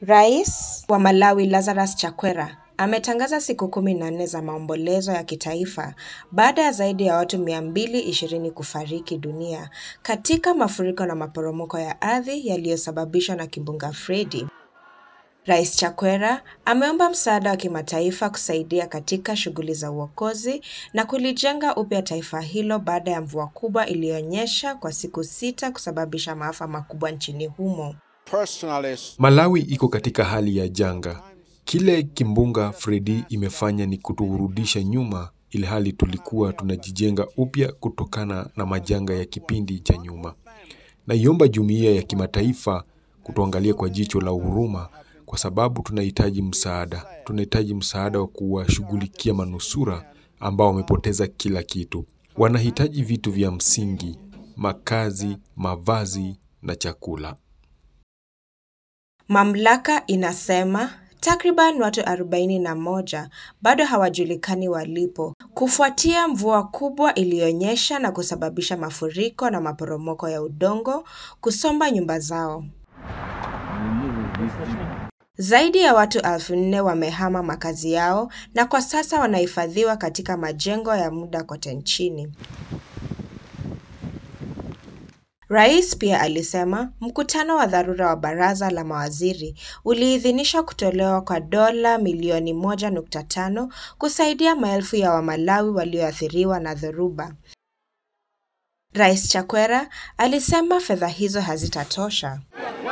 Rais wa Malawi Lazarus Chakwera ametangaza siku kumi na nne za maombolezo ya kitaifa baada ya zaidi ya watu mia mbili ishirini kufariki dunia katika mafuriko na maporomoko ya ardhi yaliyosababishwa na kimbunga Freddy. Rais Chakwera ameomba msaada wa kimataifa kusaidia katika shughuli za uokozi na kulijenga upya taifa hilo baada ya mvua kubwa iliyonyesha kwa siku sita kusababisha maafa makubwa nchini humo. Malawi iko katika hali ya janga. Kile kimbunga Freddy imefanya ni kuturudisha nyuma, ili hali tulikuwa tunajijenga upya kutokana na majanga ya kipindi cha nyuma. Naiomba jumuiya ya kimataifa kutuangalia kwa jicho la huruma, kwa sababu tunahitaji msaada. Tunahitaji msaada wa kuwashughulikia manusura ambao wamepoteza kila kitu. Wanahitaji vitu vya msingi, makazi, mavazi na chakula. Mamlaka inasema takriban watu arobaini na moja bado hawajulikani walipo kufuatia mvua kubwa iliyonyesha na kusababisha mafuriko na maporomoko ya udongo kusomba nyumba zao. Zaidi ya watu elfu nne wamehama makazi yao na kwa sasa wanahifadhiwa katika majengo ya muda kote nchini. Rais pia alisema mkutano wa dharura wa baraza la mawaziri uliidhinisha kutolewa kwa dola milioni moja nukta tano kusaidia maelfu ya Wamalawi walioathiriwa na dhoruba. Rais Chakwera alisema fedha hizo hazitatosha.